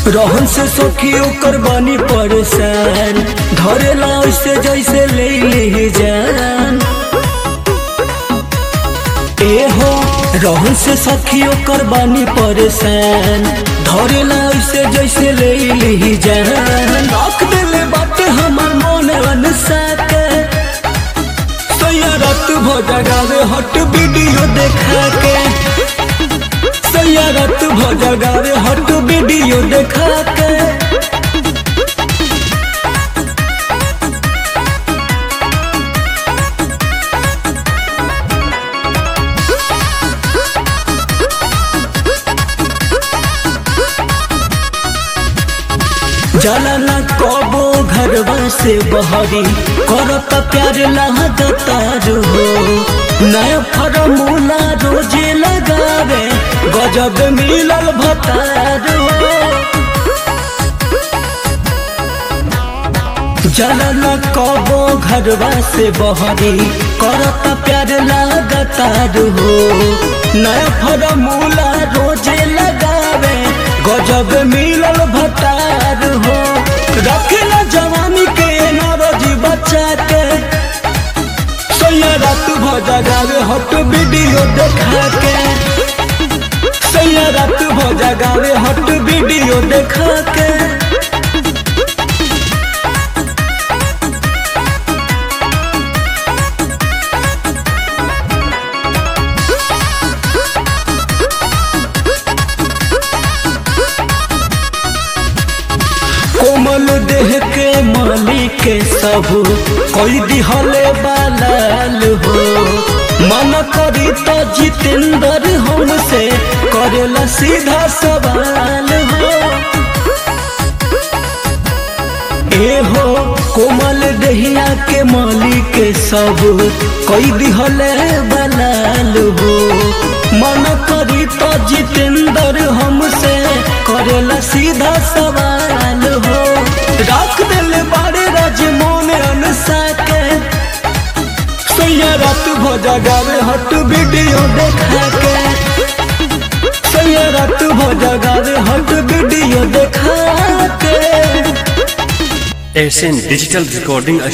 रहन से सखी ओकर बानी परेशान धरेला ऐसे जैसे ले ले जान ए हो रहन से सखी ओकर बानी परेशान धरेला ऐसे जैसे ले ले जान रख देले बाटे हमर मन अनसा के सैयरत भोजा गावे हट वीडियो देखा के सैयरत भोजा गावे हट वीडियो देखा के जाला ना कबो घरवा से बहरी करत प्यार लगातार हो नया फरमूला रोजे लगावे गजब मिलल भतार हो जाला ना कबो घरवा से बहरी करत प्यार लगातार हो नया फरमूला रोजे लगावे गजब मिलल भतार हो रखला जवानी के नरजी बच्चा के सैयरत भजा गावे हट वीडियो देखा के सैयरत भजा गावे हट वीडियो देखा के कोमल देह के मालिक के सब कोई दिहले बालाल हो मन करी तो जितेंद्र हमसे करेला सीधा सवाल हो ए हो कोमल दहिया के मालिक के सब कोई दिहले बालाल हो मन करी तो जितेंद्र हमसे करेला सीधा सवाल हो रख दिल बारे राजमोन अनसा के सैयरत भोजा गावे हट वीडियो देखा के सैयरत भोजा गावे हट वीडियो देखा के एशियन डिजिटल रिकॉर्डिंग